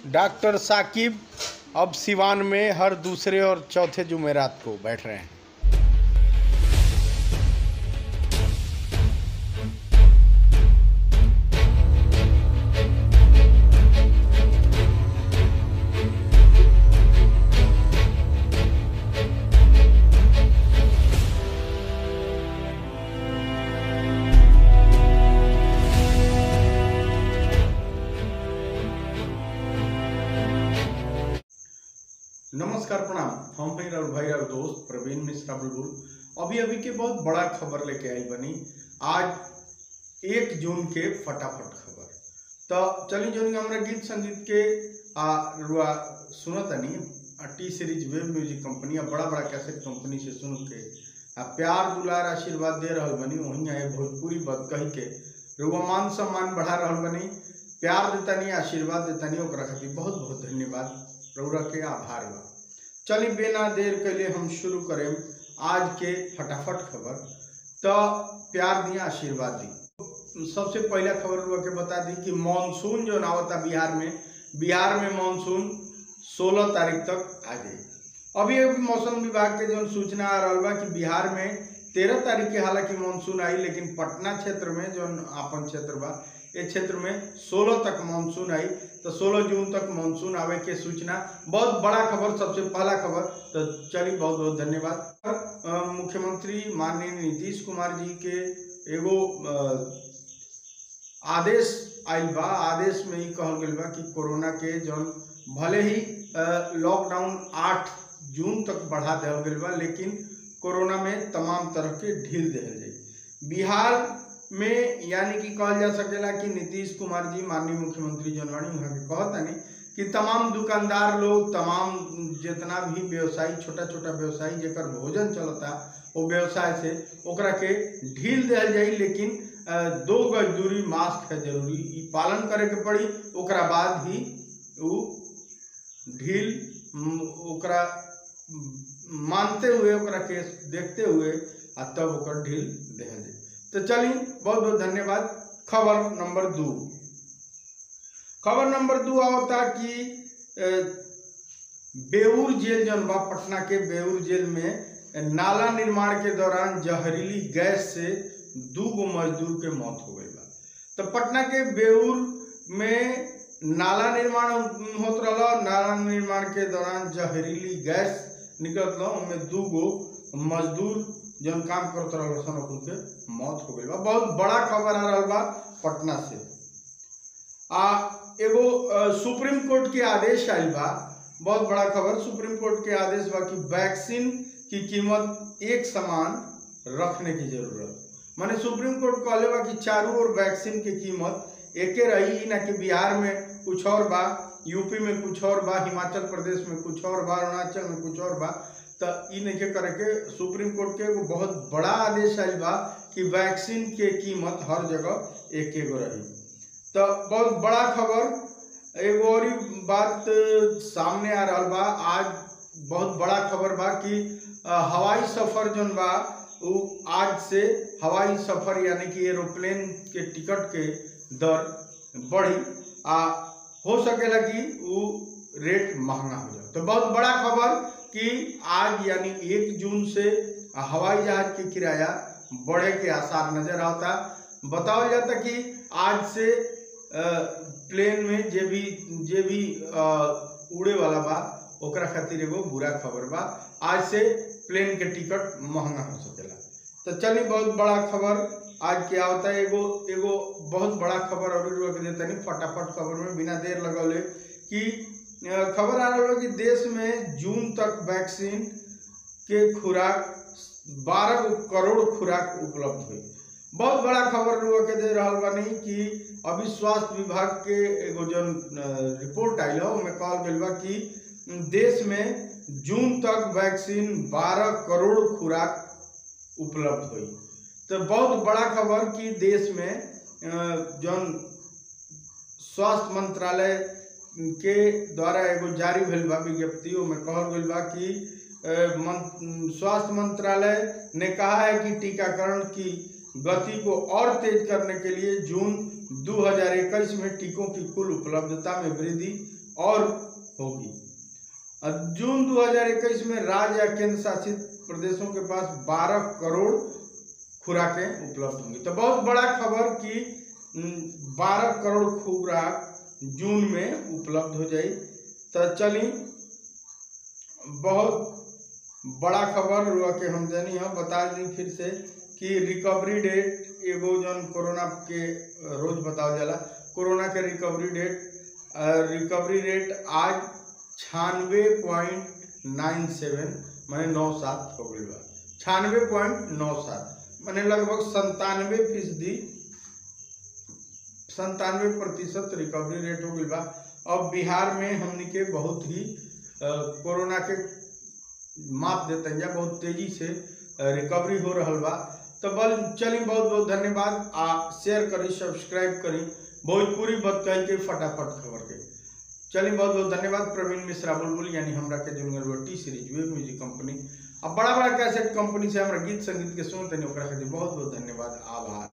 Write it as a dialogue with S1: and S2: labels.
S1: doctor Saqib अब सिवान में हर दूसरे और चौथे जुमेरात को बैठ रहे हैं नमस्कार प्रणाम हम हैं राहुल भाई राहुल दोस्त प्रवीण मिश्रा बुलबुल अभी अभी के बहुत बड़ा खबर लेके आई बनी आज एक जून के फटाफट खबर तो चलिए जो हमारा गीत संगीत के आ रुआ सुनतनी आ T series wave music company आ बड़ा बड़ा कैसेट कंपनी से सुन के आ प्यार दुलार आशीर्वाद दे रहल बनी वहीं आए भोजपुरी बद कही के रुआ मान सम्मान बढ़ा रहल बनी प्यार देतानी आशीर्वाद देतानी ओकरा खातिर बहुत बहुत धन्यवाद रौरा के आभार बा चली बिना देर कैले हम शुरू करें आज के फटाफट खबर तो प्यार दिया आशीर्वाद दी सबसे पहला खबर रुआ के बता दी कि मानसून जो आवता बिहार में बिहार में मानसून 16 तारीख तक आ जाए अभी अभी मौसम विभाग के जो सूचना आ रहा बा कि बिहार में तेरह तारीख के हालांकि मानसून आई लेकिन पटना क्षेत्र में जो आपन क्षेत्र बा ये क्षेत्र में 16 तक मानसून आई तो 16 जून तक मानसून आवे के सूचना बहुत बड़ा खबर सबसे पहला खबर तो चलिए बहुत बहुत धन्यवाद अ, मुख्यमंत्री माननीय नीतीश कुमार जी के एगो अ, आदेश आयल बा आदेश में ही कहल गइल बा कि कोरोना के जौन भले ही अ, लॉकडाउन आठ जून तक बढ़ा दिया गइल बा लेकिन कोरोना में तमाम तरह के ढील दिहल जाई बिहार में यानी कि कहल जा सकेला कि नीतीश कुमार जी माननीय मुख्यमंत्री जौन बानी वहाँ के कहतानी कि तमाम दुकानदार लोग तमाम जितना भी व्यवसायी छोटा छोटा व्यवसायी जेकर भोजन चलता वो व्यवसाय से ओकरा के ढील दिहल जाई लेकिन अ, दो गज दूरी मास्क है जरूरी ई पालन करे के पड़ी ओकरा बाद ही उ ढील म, ओकरा म, मानते हुए ओकरा के देखते हुए आ तब ओकर ढील दिहल जाई तो चलिए बहुत बहुत धन्यवाद खबर नंबर दो खबर नंबर दो आवता कि अ, बेऊर जेल जौन बा पटना के बेऊर जेल में नाला निर्माण के दौरान जहरीली गैस से दू गो मजदूर के मौत हो गई बा तो पटना के बेऊर में नाला निर्माण होत रहा नाला निर्माण के दौरान जहरीली गैस निकलत रहा उनमें दू गो मजदूर जौन काम करत रहल सन ओकुन के मौत हो गई बा बहुत बड़ा खबर आ रहल बा पटना से आ एगो अ, सुप्रीम कोर्ट के आदेश आयल बा बहुत बड़ा खबर सुप्रीम कोर्ट के आदेश बा कि वैक्सीन की कीमत एक समान रखने की जरूरत माने सुप्रीम कोर्ट कहले बा कि चारों ओर वैक्सीन की कीमत एके रही ई ना कि बिहार में कुछ और बा यूपी में कुछ और बा हिमाचल प्रदेश में कुछ और बा अरुणाचल में कुछ और बा तो ई नहीं करे के सुप्रीम कोर्ट के एगो बहुत बड़ा आदेश आयल बा कि वैक्सीन के कीमत हर जगह एक एगो रही तो बहुत बड़ा खबर एगो और ही बात सामने आ रहा बा आज बहुत बड़ा खबर बा कि अ, हवाई सफर जौन बा उ आज से हवाई सफर यानी कि एरोप्लेन के टिकट के दर बढ़ी आ हो सकेला कि उ रेट महंगा हो जाए तो बहुत बड़ा खबर कि आज यानी एक जून से हवाई जहाज की किराया बढ़े के आसार नजर आता बताओ जाता कि आज से अ, प्लेन में जे भी जे भी अ, उड़े वाला बा ओकरा खातिर एगो बुरा खबर बा आज से प्लेन के टिकट महंगा हो सकेला तो चलिए बहुत बड़ा खबर आज के आवता है एगो एगो बहुत बड़ा खबर और रोक देता नहीं फटाफट खबर में बिना देर लगौले कि अ, खबर आ रहा है कि देश में जून तक वैक्सीन के खुराक बारह करोड़ खुराक उपलब्ध हुई बहुत बड़ा खबर रुआ के दे रहा बानी कि अभी स्वास्थ्य विभाग के एगो जौन अ, रिपोर्ट आयल है ओमे कहल गइल बा कि देश में जून तक वैक्सीन 12 करोड़ खुराक उपलब्ध हुई तो बहुत बड़ा खबर कि देश में अ, जौन स्वास्थ्य मंत्रालय के द्वारा एगो जारी भेल बा विज्ञप्ति ओमे कहल गइल बा कि अ, मन- स्वास्थ्य मंत्रालय ने कहा है कि टीकाकरण की गति को और तेज करने के लिए जून 2021 में टीकों की कुल उपलब्धता में वृद्धि और होगी और जून 2021 में राज्य या केंद्र शासित प्रदेशों के पास 12 करोड़ खुराकें उपलब्ध होंगी तो बहुत बड़ा खबर कि उम, 12 करोड़ खुराक जून में उपलब्ध हो जाई तो चली बहुत बड़ा खबर हुआ कि हम जानी हम बता दी फिर से कि रिकवरी डेट एगो जौन कोरोना के रोज बताओ जाला कोरोना के रिकवरी डेट रिकवरी रेट आज छियानवे पॉइंट नाइन सेवन माने नौ सात हो गई बा छियानवे पॉइंट नौ सात माने लगभग संतानवे फीसदी संतानवे प्रतिशत रिकवरी रेट हो गई बा अब बिहार में हमनी के बहुत ही अ, कोरोना के माप देते हैं बहुत तेजी से रिकवरी हो रहल बा तो बल चली बहुत बहुत धन्यवाद आ शेयर करी सब्सक्राइब करी भोजपुरी बत कह के फटाफट खबर के चली बहुत बहुत धन्यवाद प्रवीण मिश्रा बुलबुल यानी हमरा के जुनगल T series wave music company अब बड़ा बड़ा कैसेट कंपनी से हमरा गीत संगीत के सुनते नहीं ओकरा खातिर बहुत बहुत धन्यवाद आभार